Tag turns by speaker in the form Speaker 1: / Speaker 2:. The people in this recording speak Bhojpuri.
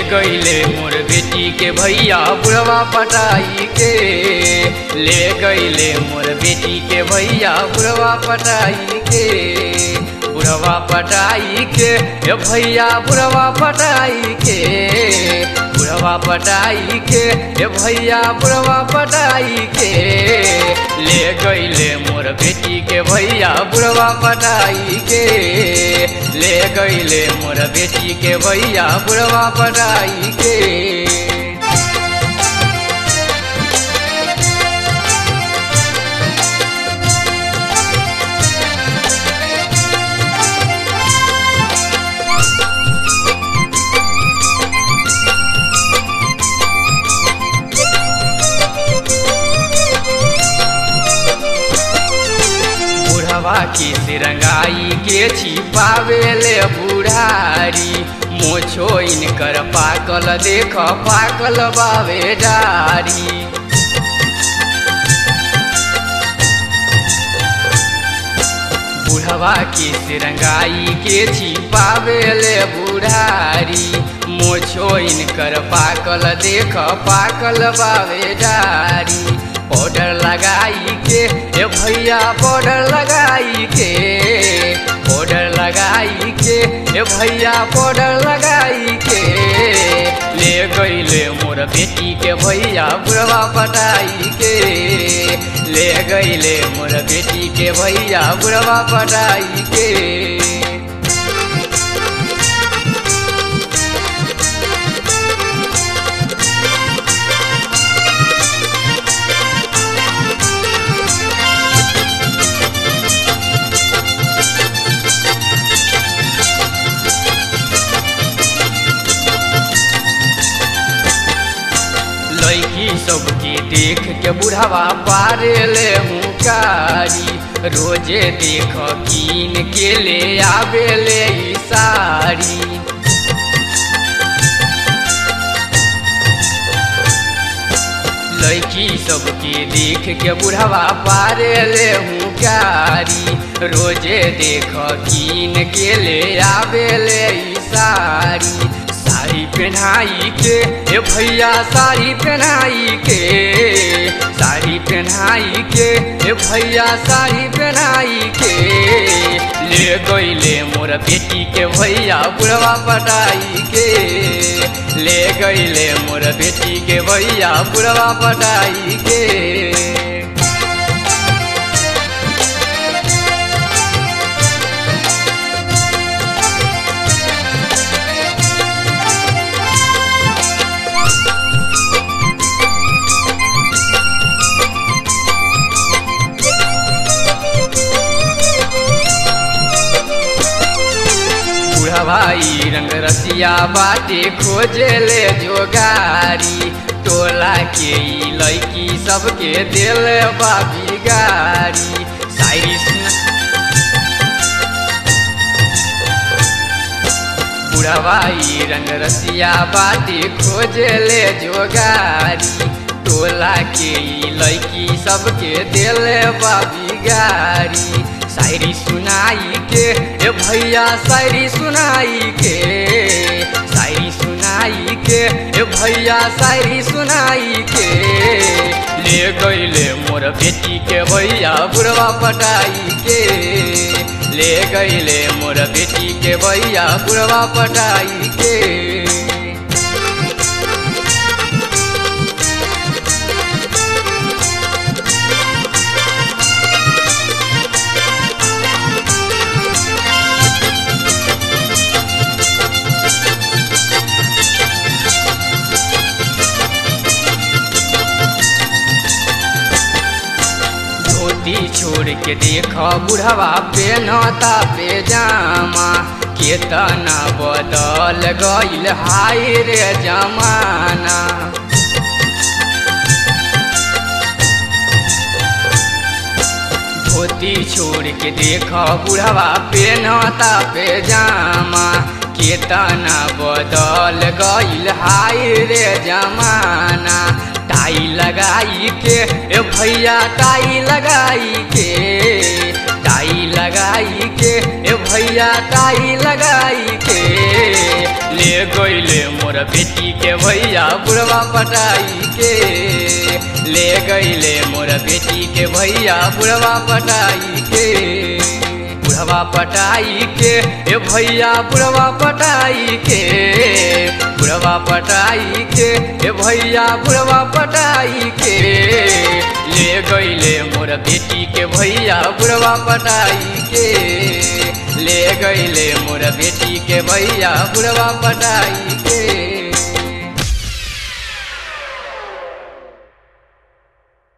Speaker 1: गईले मोर बेटी के भैया बुढ़वा पटाई के ले गईले मोर बेटी के भैया बुढ़वा पटाई के बुढ़वा पटाई के ए भैया बुढ़वा पटाई के बुढ़वा पटाई के ए भैया बुढ़वा पटाई के ले गईले मोर बेटी के भैया बुढ़वा पटाई के ले गईले मोर बेटी के भैया बुढ़वा पटाई के बुढ़वा के सिरंगाई के छिपावेले बुढ़ारी मोछो इनकर पाकल देख पाकल बावे डारी बुढ़वा के सिरंगाई के छिपावेले बुढ़ारी मोछो इनकर पाकल देख पाकल बावे डारी पाउडर लगाई के ए भैया पाउडर लगाई के पाउडर लगाई के ए भैया पाउडर लगाई के ले गईले मोर बेटी के भैया बुढ़वा पटाई के ले गईले मोर बेटी के भैया बुढ़वा पटाई के लड़की सबके देख के बुढ़ावा पारे ले हुकारी रोजे देख कीन के ले आवे ले ई साड़ी लड़की सबके देख के बुढ़ावा पारे ले हुकारी रोजे देख कीन के ले आवे ले ई साड़ी साड़ी पहनाई के ए भैया साड़ी पहनाई के साड़ी पहनाई के ए भैया साड़ी पहनाई के ले गईले मोर बेटी के भैया बुढ़वा पटाई के ले गईले मोर बेटी के भैया बुढ़वा पटाई के बुढ़वाई रंग रसिया बाटे खोजे ले जोगारी टोला के ई लड़की सबके दिल बाबी गारी शायरी सुन बुढ़वाई रंग रसिया बाटे खोजे ले जोगारी टोला के ई लड़की सबके दिल बाबी गारी शायरी सुनाई के ए भैया शायरी सुनाई के शायरी सुनाई के ए भैया शायरी सुनाई के ले गईले मोर बेटी के भैया बुढ़वा पटाई के ले गईले मोर बेटी के भैया बुढ़वा पटाई के धोती छोड़ के देख बुढ़वा पेनता पेजामा केतना बदल गईल हाय रे जमाना धोती छोड़ के देख बुढ़वा पेनता पेजामा केतना बदल गईल हाय रे जमाना टाई लगाई के ए भैया टाई लगाई के टाई लगाई पटाई के ए भैया टाई लगाई के ले गईले मोर बेटी के भैया बुढ़वा पटाई के ले गईले मोर बेटी के भैया बुढ़वा पटाई के बुढ़वा पटाई के ए भैया बुढ़वा पटाई के बुढ़वा पटाई के ए भैया बुढ़वा पटाई के ले गईले मोर बेटी के भैया बुढ़वा पटाई के ले गईले मोर बेटी के भैया बुढ़वा पटाई के